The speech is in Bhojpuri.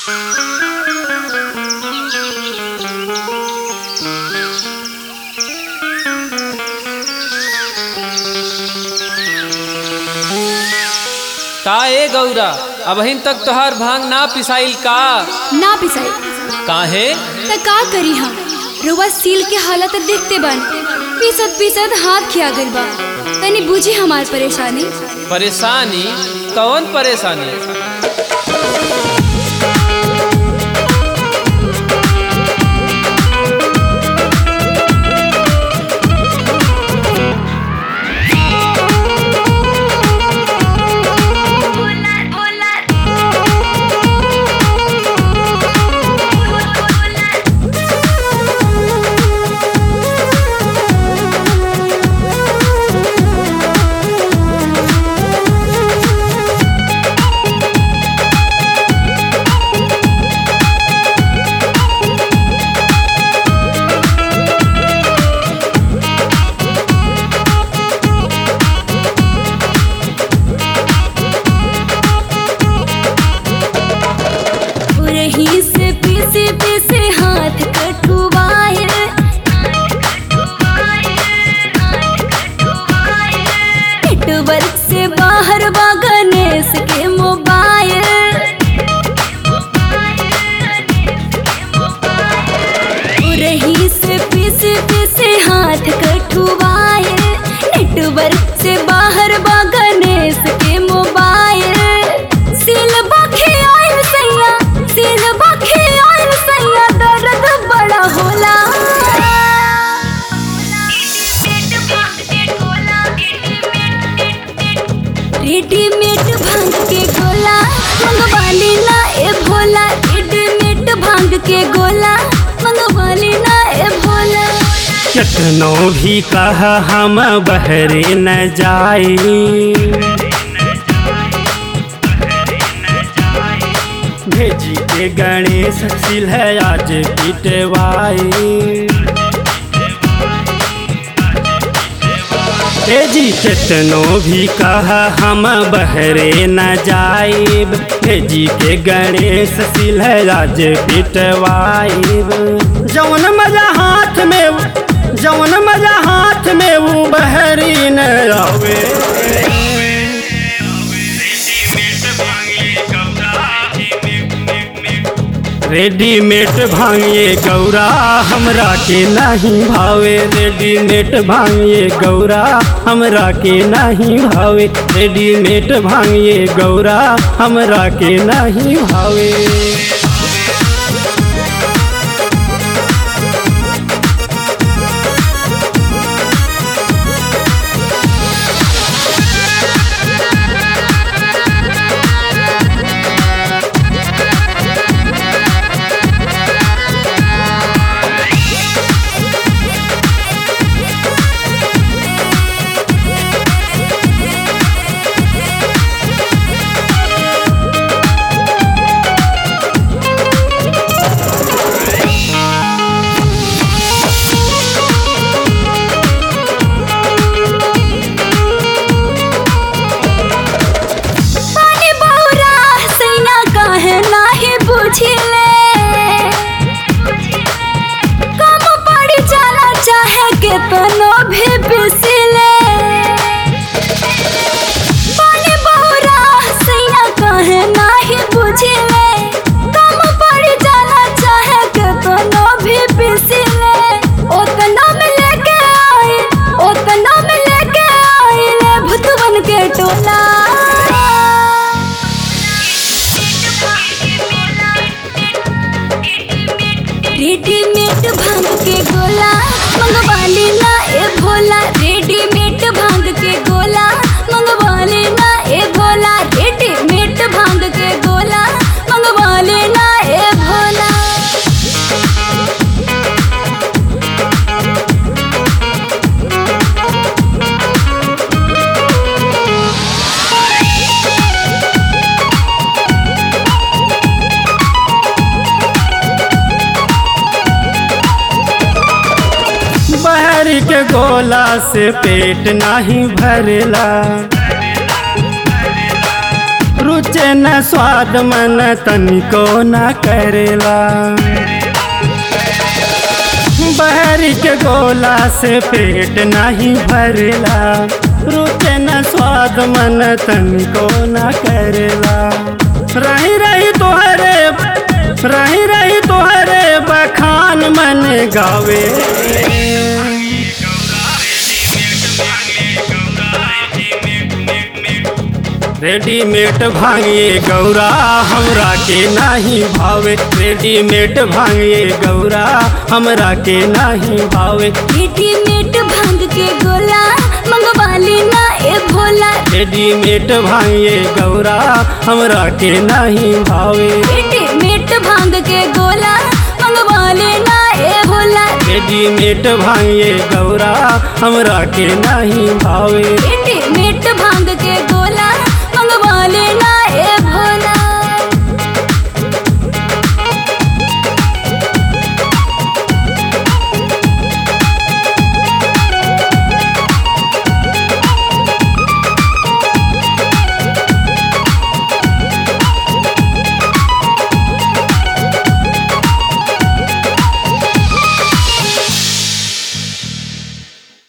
का ए गौरा अबहिन तक तोहार भांग ना पिसाइल का ना पिसाई काहे त का करी हम रुआ सील के हालत देखते बन पीसत पीसत हाथ खिया गइल बा तनी बुझी हमार परेशानी परेशानी कौन परेशानी रही से पीसे पीसे हाथ कटुवाए नेटवर्क से बाहर बा गणेश के मोबाइल रही से पीसे पीसे हाथ कटुवाए नेटवर्क से बाहर बा गणेश के मोबाइल सिल बखे आयल सैया सिल बखे आयल सैया दर्द बड़ा होला रेडीमेड भांग के गोला मंगवाली ना ए भोला रेडीमेड भांग के गोला मंगवाली ना ए भोला केतनो भी कह हम बहरे न जाई भेजी के गणेश सिल है आज पिटवाई ए जी केतनो भी कह हम बहरे न जाइब भेजी के गणेश सिल है आज पिटवाइब जौन मजा हाथ में जौन मजा हाथ में वो बहरी न आवे रेडीमेड भांगिए गौरा हमरा के नहीं भावे रेडीमेड भांगिए गौरा हमरा के नहीं भावे रेडीमेड भांगिए गौरा हमरा के नहीं भावे पानी बहुरा सैना काहे नाही बुझिले कम पड़ी जाला चाहे केतनो भी बिसिले पानी बहुरा सैना काहे नाही बुझिले कम पड़ी जाला चाहे केतनो भी बिसिले ओतना में लेके आई ओतना में लेके आई ले भुतवन के टोला रेडीमेड भांग के गोला मंगवाली ना ए भोला रेडीमेड भांग के गोला मंगवाली ना ए भोला रेडीमेड भांग के गोला मंगवाली ना ए भोला बहरी के गोला से पेट नहीं भरेला रुचे न स्वाद मन तनिको न करेला बहर के गोला से पेट नहीं भरेला रुचे न स्वाद मन तनिको न करेला रही रही तोहरे रही रही तोहरे बखान मन गावे रेडीमेड भांगिए गौरा हमरा के नाही भावे रेडीमेड भांगिए गौरा हमरा के नाही भावे रेडीमेड भांग के गोला मंगवाली ना ए भोला रेडीमेड भांगिए गौरा हमरा के नाही भावे रेडीमेड भांग के गोला मंगवाली ना ए भोला रेडीमेड भांगिए गौरा हमरा के नाही भावे रेडीमेड भांग के